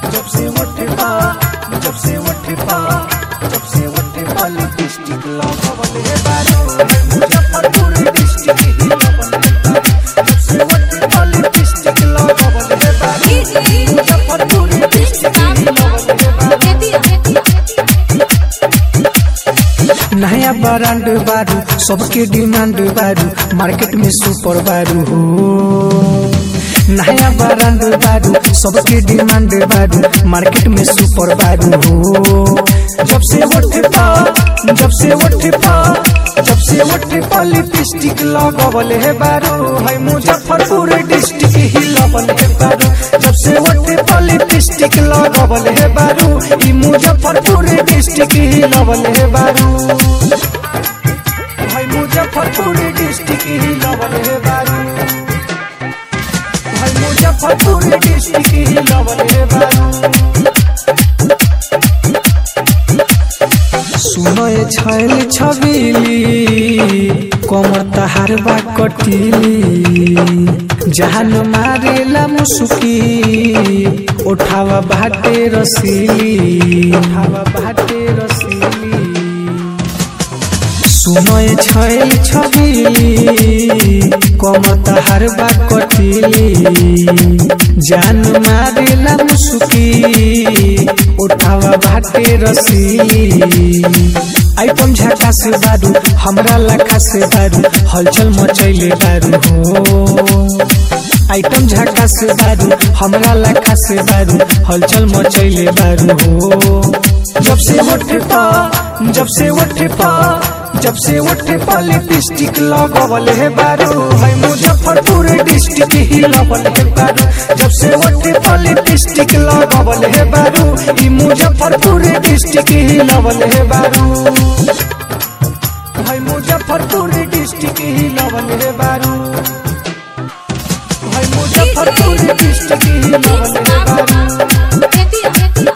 जब से उठे पा जब से उठे पा जब से उठे पा लिपस्टिक लगावल हे बारू मुजफ्फरपुर डिस्ट्रिक्ट ही लगावल हे बारू जब से उठे पा लिपस्टिक लगावल हे बारू मुजफ्फरपुर डिस्ट्रिक्ट ही लगावल हे बारू नया ब्रांड बारू सबके डिमांड बारू मार्केट में सुपर बारू हो नया ब्रांड बारू सबके डिमांड बारू मार्केट में सुपर बारू हो जब से उठे पा जब से उठे पा जब से उठे पा लिपस्टिक लगावल है बारू है मुजफ्फरपुर डिस्ट्रिक्ट ही लगल है बारू जब से उठे पा लिपस्टिक लगावल है बारू ई मुजफ्फरपुर डिस्ट्रिक्ट ही लगल है बारू भाई मुजफ्फरपुर डिस्ट्रिक्ट ही लगल है बारू भाई मुजफ्फरपुर डिस्ट्रिक्ट ही लगल है बारू सुनो ये छैल छबीली कमर तहार बा कटीली जहान मारेला मुसुकी उठावा भाटे रसीली उठावा भाटे रसीली सुनो ये छैल छबीली कमर तहार बा कटीली जान मारेला मुसुकी उठावा भाटे रसीली आइटम झाका से बारू हमरा लखा से बारू हलचल मचैले बारू हो आइटम झाका से बारू हमरा लखा से बारू हलचल मचैले बारू हो जब से उठे पा जब से उठे पा जब से उठे पा लिपस्टिक लगावल है बारू है मुजफ्फरपुर डिस्ट्रिक्ट ही लगल है बारू जब से उठे पा लिपस्टिक लगावल है बारू ई मुजफ्फरपुर डिस्ट्रिक्ट ही लगल है बारू है मुजफ्फरपुर डिस्ट्रिक्ट ही लगल है बारू है मुजफ्फरपुर डिस्ट्रिक्ट ही लगल है बारू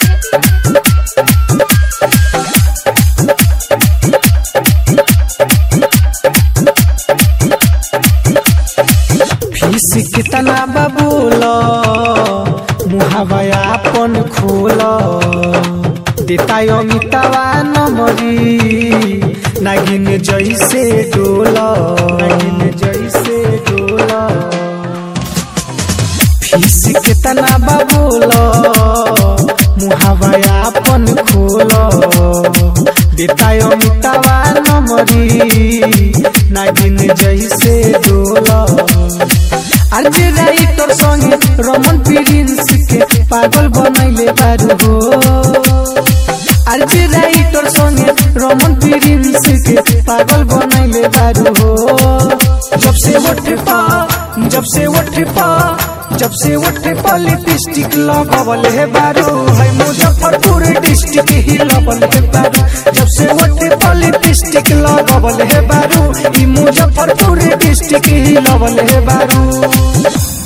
फीस कितना बबूल मुहावा अपन खोल देता अमितावा नमरी नागिन जैसे डोल नागिन जैसे डोल फीस कितना बबूल मुहावा अपन खोल देता अमितावा नमरी नागिन जैसे डोल आज राइटर संगे रमन प्रिंस के पागल बनैले बारू हो आज राइटर संगे रमन प्रिंस के पागल बनैले बारू हो जब से उठे पा जब से उठे पा जब से उठे पा लिपस्टिक लगावल है बारू है मुजफ्फरपुर डिस्ट्रिक्ट ही लगल है बारू जब से उठे पा लिपस्टिक लगावल है बारू ई मुजफ्फरपुर डिस्ट्रिक्ट ही लगल है बारू